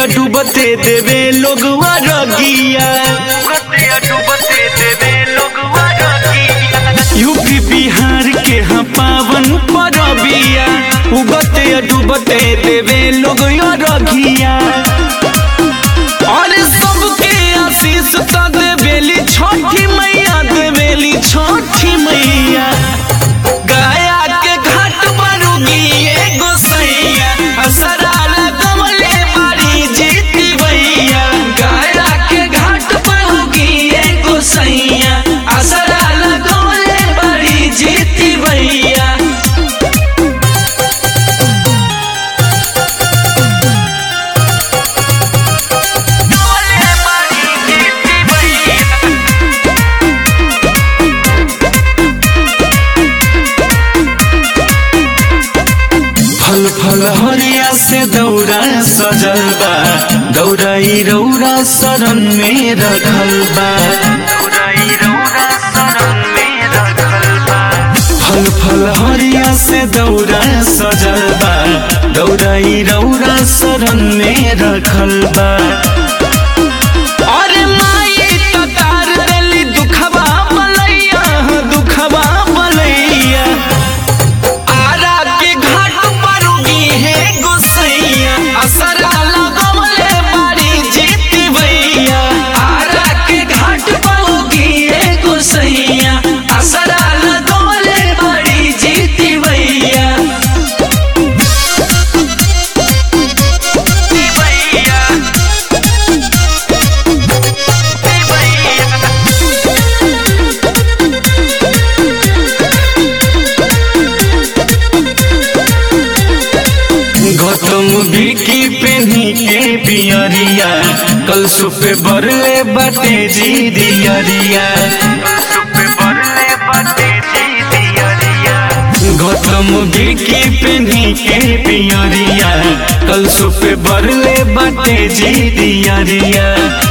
डूबते देवे लोगवा रगिया यूपी बिहार के हाँ पावन परबिया उगते डूबते देवे लोग रगिया और सबके आशीष त देवेली छठी मैया देवेली छठी मैया गया के घाट पर उगिए गोसैया असरा लगवले बारी जीती भैया गया के घाट पर उगिए गोसैया असरा लगवले बारी जीती भैया लगवले बारी जीती भैया फल फल हरिया से दौरा सजल बा दौड़ाई रौरा शरण में रखल बा फल फल हरिया से दौरा सजल बा दौड़ाई रौरा शरण में रखल बा अरे माई त तार देली दुखबा बलैया दुखबा बलैया आरा के घाट पर उगी है गोसैया असरा लगवले बारी जीती भैया आरा के घाट पर उगी है गोसैया असरा लगवले बारी जीती भैया जीती भैया जीती भैया गौतम बिकी पेनी के पियरिया कल सुपे बरले बाटे जी दियरिया गौतम बिकी पेनी के पियरिया कल सुपे बरले बाटे जी दियरिया